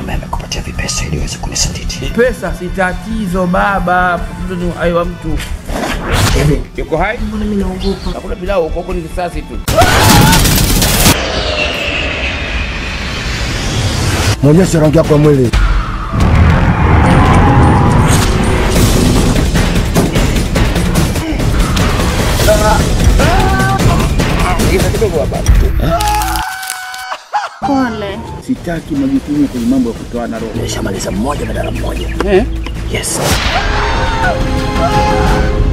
ambaye amekupatia vipesa ili uweze kunisaliti. Pesa si tatizo baba, tatizo ni uhai wa mtu. Hivi Yuko hai? Mbona mimi naogopa? Hakuna pilau huko, huko ni risasi tu. mwonyeshe rangi yako ya mwili. Giza kidogo hapa. Pole. Sitaki majukumu kwenye mambo ya kutoana roho. Nimeshamaliza mmoja badala mmoja. Eh? Yes.